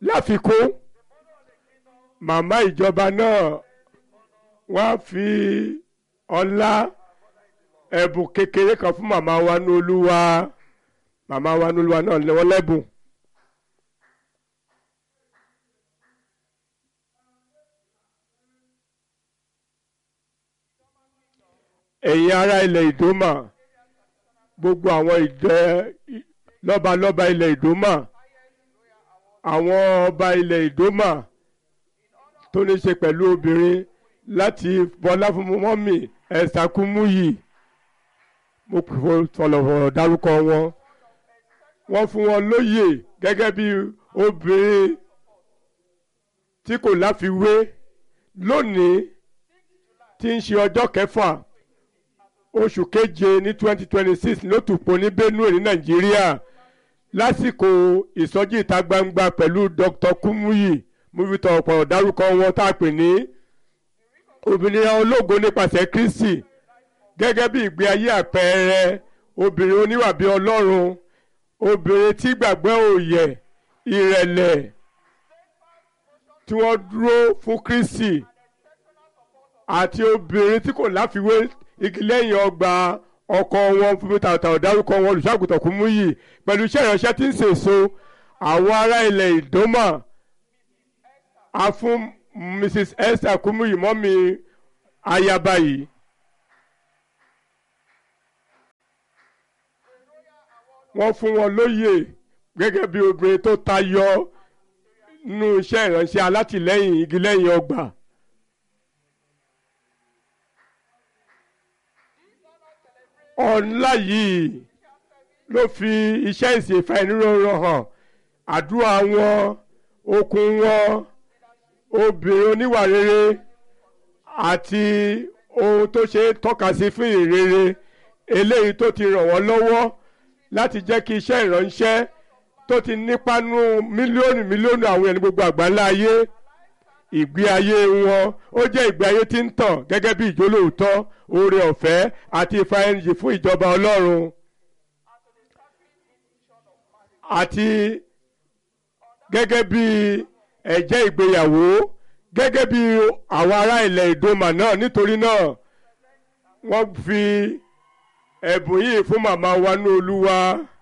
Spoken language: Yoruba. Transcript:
láfikún màmá ìjọba náà wá fi ọlá ẹ̀bùn kékeré kan fún màmá wa ní olúwa màmá wa ní olúwa náà lọ́wọ́ lẹ́bùn. ẹ̀yin ará ilẹ̀ ìdómà gbogbo àwọn ìjẹ lọ́balọ́ba ilẹ̀ ìdómà àwọn ọba ilẹ̀ ìdómà tó ní ṣe pẹ̀lú obìnrin láti bọlá fún mọ́mì ẹ̀sàkúmúyì mo fọlọ̀fọ̀lọ̀ dárúkọ wọn wọ́n fún wọn lóyè gẹ́gẹ́ bí obìnrin tí kò láfiwé lónìí tí ń ṣe ọjọ́ kẹfà oṣù keje ní twenty twenty six ló tùpọ̀ ní Benue ní Nàìjíríà lásìkò ìsọjí ìta gbangba pẹ̀lú Dr. Kumuyi mo fi tọ̀pọ̀ dárúkọ wọn tá a pè ní òmìnira ológo nípasẹ̀ Kristi gẹ́gẹ́ bí ìgbé ayé àpẹẹrẹ obìnrin oníwà bí Ọlọ́run obìnrin tí gbàgbọ́ òye ìrẹ̀lẹ̀ tí wọ́n dúró fún Kristi àti obìnrin tí kò láfiwé igi lẹ́yìn ọgbà ọkọ wọn fún mi tààtà ọ̀dárúkọ wọn olùṣàgùtàn Kúmúyì pẹ̀lú iṣẹ́ ìránṣẹ́ tí ń sèso àwọn ará ilẹ̀ Ìdómà a fún Mrs Esther Kúmúyì mọ́mí ayaba yìí. wọ́n fún wọn lóyè gẹ́gẹ́ bí obìnrin tó tayọ nínú iṣẹ́ ìránṣẹ́ alátìlẹ́yìn igi lẹ́yìn ọgbà. ọ̀nlá yìí ló fi iṣẹ́ ìsìnfà ìníròrò hàn àdúrà wọn okun wọn obìnrin oníwà rere àti ohun tó ṣe tọ́ka sí fún ìrere eléyìí tó ti ràn wọ́n lọ́wọ́ láti jẹ́ kí iṣẹ́ ìránṣẹ́ tó ti nípa nú mílíọ̀nù mílíọ̀nù àwọn ẹni gbogbo àgbáńlá ayé ìgbé ayé wọn ó jẹ́ ìgbé ayé tí ń tàn gẹ́gẹ́ bí ìjólóòótọ́ oore ọ̀fẹ́ àti ìfarahànjì fún ìjọba Ọlọ́run àti gẹ́gẹ́ bí ẹ̀jẹ́ ìgbéyàwó gẹ́gẹ́ bí àwọn ará ilẹ̀ Ìdòmà náà nítorí náà wọ́n fi ẹ̀bùn yìí fún màmá wa ní Olúwa.